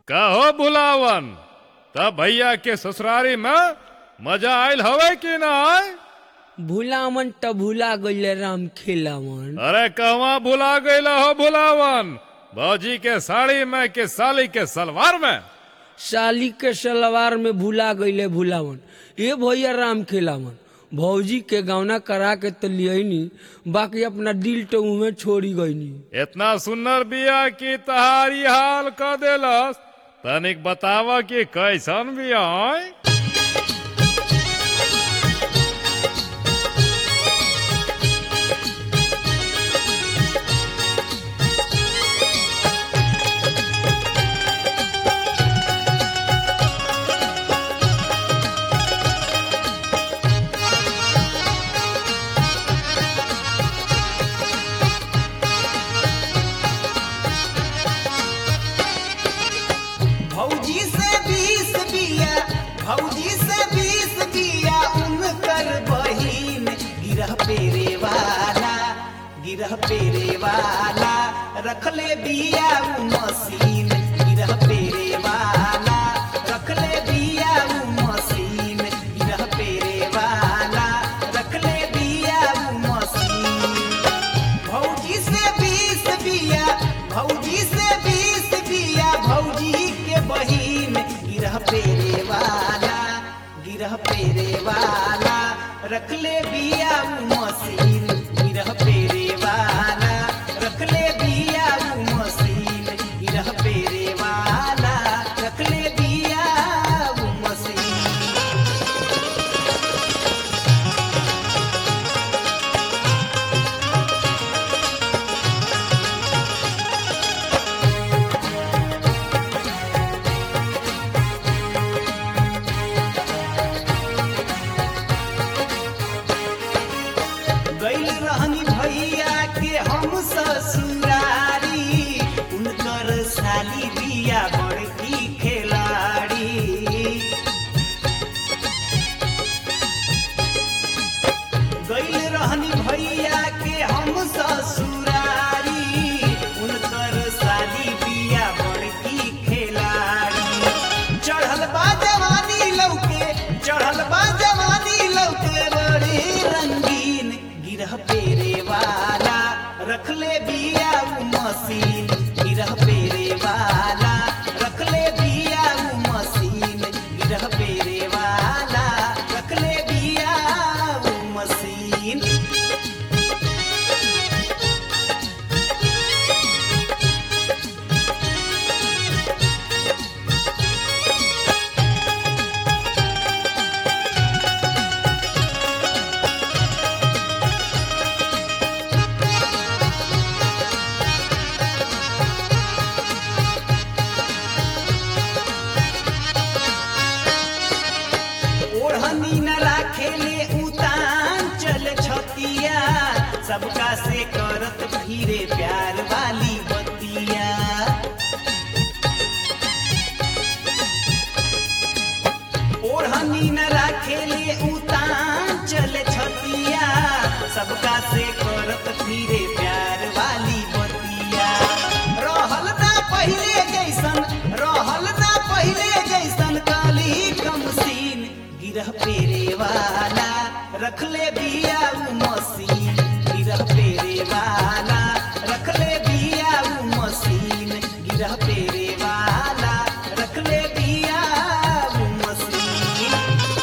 कहो बुलावन तब भैया के ससुरारी में मजा आयल हवे कि ना आय भूलामन त भूला गईले राम खेलावन अरे कहवा भुला गईला हो बुलावन भौजी के साड़ी में के साली के सलवार में साली के सलवार में भूला गईले भूलावन ए भैया राम खेलावन भौजी के गौना करा के तो लियनी बाकी अपना दिल तो उमे छोड़ी गईनी इतना सुंदर बिया की तहारी हाल क देलस तनिक बतावा कि कैसन बिया आय भौजी से बीस बिया भौजी से बीस बिया उनकर बहिन गिरह पेरे वाला गिरह पेरे वाला रखले बिया उ मशीन गिरह पेरे वाला रखले बिया उ मशीन गिरह पेरे वाला रखले बिया उ मशीन भौजी से बीस बिया भौजी से बीस बिया भौजी के बहिन गिरह पेरे वाला गिरह पेरे वाला रखले बिया उ मशीन गिरह पेरे वाला रखले बिया उ मशीन गिरह पेरे वाला रखले बिया उ मशीन गैल रहनी भैया के हम ससुरारी उनकर साली बिया बड़की खिलाड़ी गैल रहनी भैया के हम ससुरारी उनकर साली बिया बड़की खिलाड़ी चढ़ल बा जवानी लौके चढ़ल बा जवानी लौके बड़ी रंगीन गिरह पेरे वाला रखले बिया उ मशीन गिरह पेरे वाला रखले बिया उ मशीन गिरह पेरे वाला रखले बिया उ मशीन ओढ़नी न राखेले उतान चल छतिया सबका से करत फिरे प्यार वाली बतिया ओढ़नी न राखेले उतान चल छतिया सबका से करत फिरे प्यार वाली बतिया रहल ना पहिले जैसन रहल ना पहिले जैसन काली कमसीन गिरह पेरे वाला रखले बिया उ मशीन गिरह पेरे वाला रखले बिया उ मशीन गिरह पेरे वाला रखले बिया उ मशीन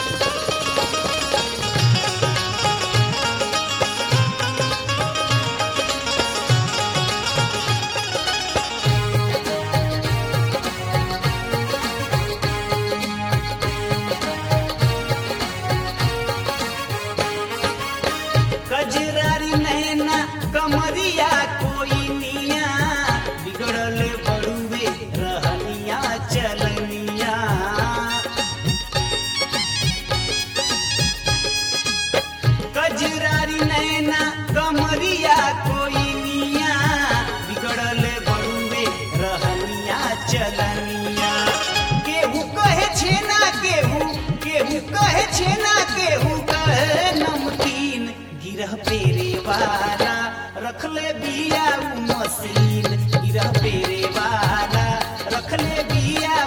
कजरारी नैना कमरिया कोई निया बिगड़ल बड़ुए रहनिया चलनिया कजरारी नैना कमरिया कोई निया बिगड़ल बड़ुए रहनिया चलनिया केहू कहे छेना केहू केहू कहे छेना केहू कहे नमकीन गिरह पेरे वाला रखले बिया उ मशीन गिरह पेरे वाला रखले बिया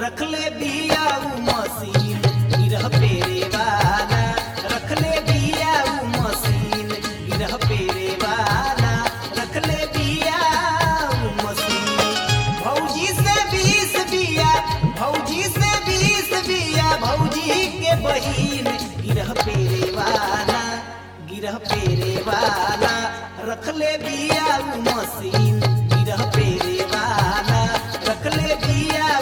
रखले बिया उ मशीन गिरह पेरे वाला रखले बिया उ मशीन गिरह पेरे वाला रखले बिया उ मशीन भौजी से बीस बिया भौजी से बीस बिया भौजी के बहिन गिरह पेरे वाला गिरह पेरे वाला रखले बिया उ मशीन गिरह पेरे वाला रखले बिया